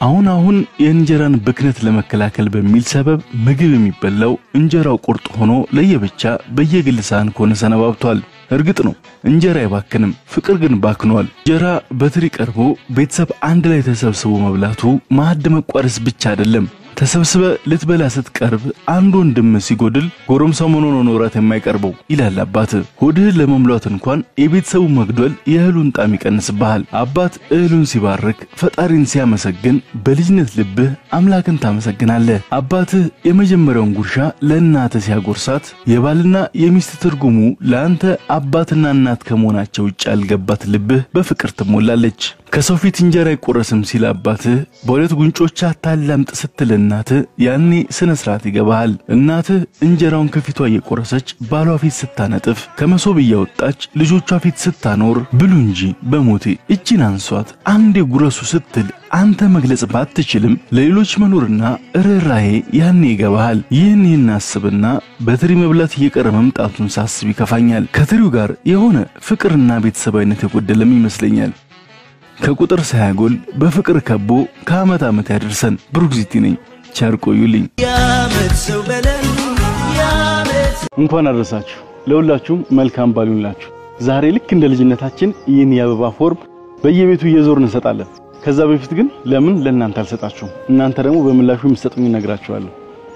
አሁን አሁን የእንጀራን ብክነት ለመከላከል በሚል ሰበብ ምግብ የሚበላው እንጀራው ቁርጥ ሆኖ ለየብቻ በየግል ሳህን ከሆነ ሰነባብቷል። እርግጥ ነው እንጀራ አይባክንም፣ ፍቅር ግን ባክኗል። እንጀራ በትሪ ቀርቦ ቤተሰብ አንድ ላይ ተሰብስቦ መብላቱ ማዕድ መቋደስ ብቻ አይደለም። ተሰብስበ ልትበላ ስትቀርብ አንድ ወንድም ሲጎድል ጎረምሳው ምን ሆኖ ነው እራት የማይቀርበው ይላል አባት። ሆድህን ለመሙላት እንኳን የቤተሰቡ መግደል የእህሉን ጣዕም ይቀንስብሃል። አባት እህሉን ሲባርክ፣ ፈጣሪን ሲያመሰግን በልጅነት ልብህ አምላክን ታመሰግናለህ። አባትህ የመጀመሪያውን ጉርሻ ለእናትህ ሲያጎርሳት የባልና የሚስት ትርጉሙ ለአንተ አባትና እናት ከመሆናቸው ውጭ ያልገባት ልብህ በፍቅር ትሞላለች። ከሰው ፊት እንጀራ አይቆረስም ሲል አባትህ በሁለት ጉንጮች አታላምጥ ስትል እናትህ ያኔ ስነ ስርዓት ይገባሃል። እናትህ እንጀራውን ከፊቷ እየቆረሰች ባሏ ፊት ስታነጥፍ ከመሶብ እያወጣች ልጆቿ ፊት ስታኖር ብሉ እንጂ በሞቴ እጅን አንሷት አንዴ ጉረሱ ስትል አንተ መግለጽ ባትችልም ለሌሎች መኖርና ርኅራሄ ያኔ ይገባሃል። ይህን ይህን አስብና በትሪ መብላት እየቀረ መምጣቱን ሳስብ ይከፋኛል። ከትሪው ጋር የሆነ ፍቅርና ቤተሰባዊነት የጎደለም ይመስለኛል። ከቁጥር ሳያጎል በፍቅር ከቦ ከዓመት ዓመት ያደርሰን። ብሩክዚቲ ነኝ። ቸር ቆዩልኝ። የዓመት ሰው በለን የዓመት እንኳን አደረሳችሁ። ለሁላችሁም መልካም በዓል ይሁንላችሁ። ዛሬ ልክ እንደ ልጅነታችን ይህን የአበባ ፎርም በየቤቱ እየዞርን እንሰጣለን። ከዛ በፊት ግን ለምን ለእናንተ አልሰጣችሁም? እናንተ ደግሞ በምላሹ የምትሰጡኝ እነግራችኋለሁ።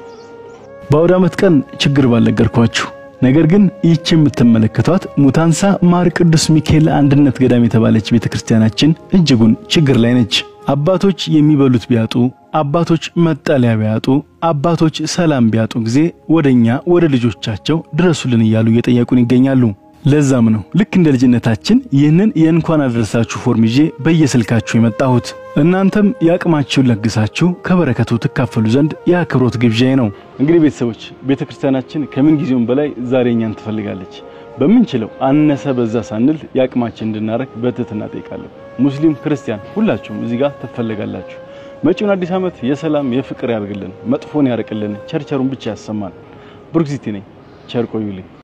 በአውደ ዓመት ቀን ችግር ባልነገርኳችሁ ነገር ግን ይህች የምትመለከቷት ሙታንሳ ማር ቅዱስ ሚካኤል አንድነት ገዳም የተባለች ቤተክርስቲያናችን እጅጉን ችግር ላይ ነች። አባቶች የሚበሉት ቢያጡ፣ አባቶች መጠለያ ቢያጡ፣ አባቶች ሰላም ቢያጡ ጊዜ ወደኛ ወደ ልጆቻቸው ድረሱልን እያሉ እየጠየቁን ይገኛሉ። ለዛም ነው ልክ እንደ ልጅነታችን ይህንን የእንኳን አደረሳችሁ ፎርም ይዤ በየስልካችሁ የመጣሁት። እናንተም የአቅማችሁን ለግሳችሁ ከበረከቱ ትካፈሉ ዘንድ የአክብሮት ግብዣዬ ነው። እንግዲህ ቤተሰቦች ቤተ ክርስቲያናችን ከምን ጊዜውም በላይ ዛሬ እኛን ትፈልጋለች። በምንችለው አነሰ በዛ ሳንል የአቅማችን እንድናረግ በትህትና ጠይቃለሁ። ሙስሊም ክርስቲያን፣ ሁላችሁም እዚህ ጋር ትፈልጋላችሁ። መጪውን አዲስ ዓመት የሰላም የፍቅር ያርግልን፣ መጥፎን ያርቅልን፣ ቸርቸሩን ብቻ ያሰማን። ብሩክዚቲ ነኝ። ቸር ቆዩልኝ።